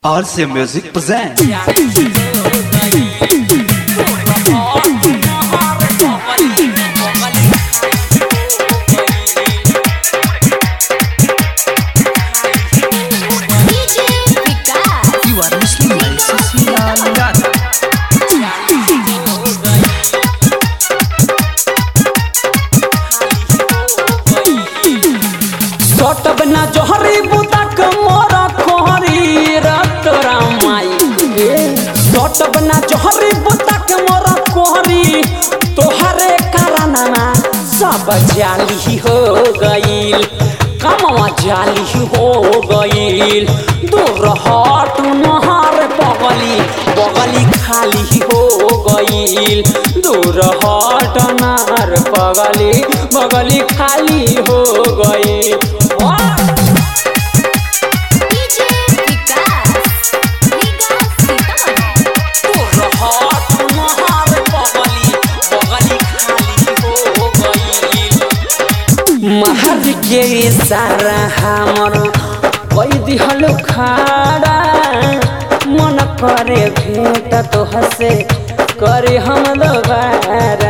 RC Music presents. DJ Vikas. You are listening to Cecilia Gata. सटब ना जोहरी बुतक मोर कोहरी रत रामाई सटब ना जोहरी बुतक मोर कोहरी तोहरे कारनामा सब जाली हो गईल कमवा जाली हो गईल दूर हट नहर पगली बगली खाली हो गईल दूर हट नहर पगली बगली खाली हो गईल वाह! DJ Vikas. Vikas Sitaman. महर के सारा हमर कई दिहल खाड़ा मन करे भेट तो हसे करे हम दोबारा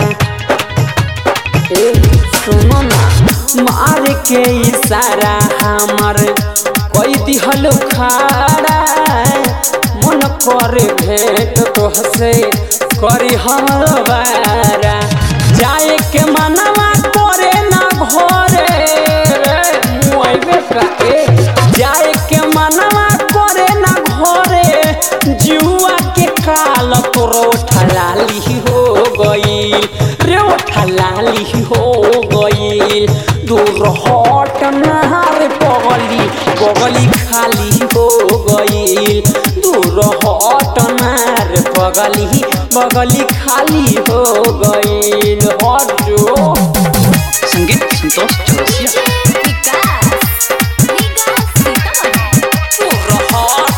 ए सुनो ना मार के इशारा हमर कई दिहल खाड़ा मन करे भेट तो हसे करी हम दोबारा जाए के मनवा करे ना घरे रे मुआइबे का ए जाए के मनवा करे ना घरे जुआ के काल तोरो ठलाली हो गईल रे ओ ठलाली हो गईल दूर हट नहार पगली पगली खाली हो गईल दूर हट नहार पगली बगली खाली हो गईल हट जो संगीत Santosh Chaurasia DJ Vikas. Vikas Sitaman.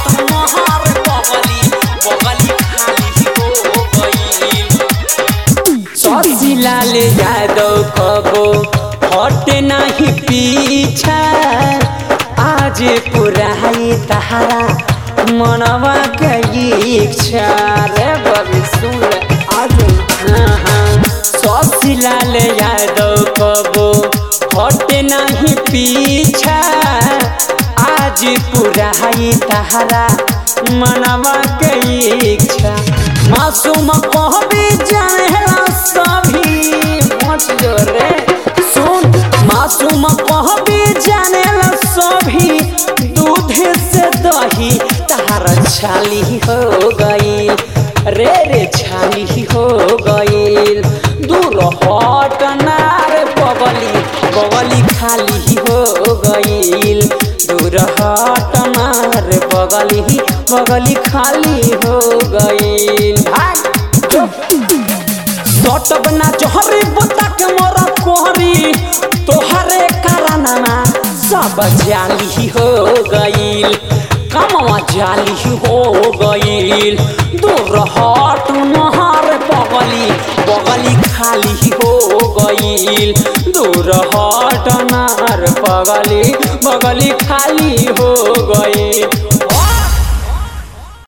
Shashilal Yadav कबो हट नहीं पीछा आज पुराई तहारा मनवा के इच्छा रे बबी सुन ले आज हाँ हाँ शशिलाल यादव कबो हट नहीं पीछा आज पुराई तहारा मनवा के इच्छा मासूम कहबी जानेला सभी मच जो रे सुन मासूम कहबी जानेला सभी दूध से दही तार छाली हो गई रे रे छाली हो गईल दूर हट नार बगली बगली खाली हो गईल दूर हट नार बगली बगली खाली हो गईल भाग जो सटब ना जोहरी बुतक मोर कोहरी तोहरे कारनामा सब जाली हो गईल कमवा जाली हो गईल दूर हट नहर पगली बगली खाली हो गईल दूर हट नहर पगली बगली खाली हो गईल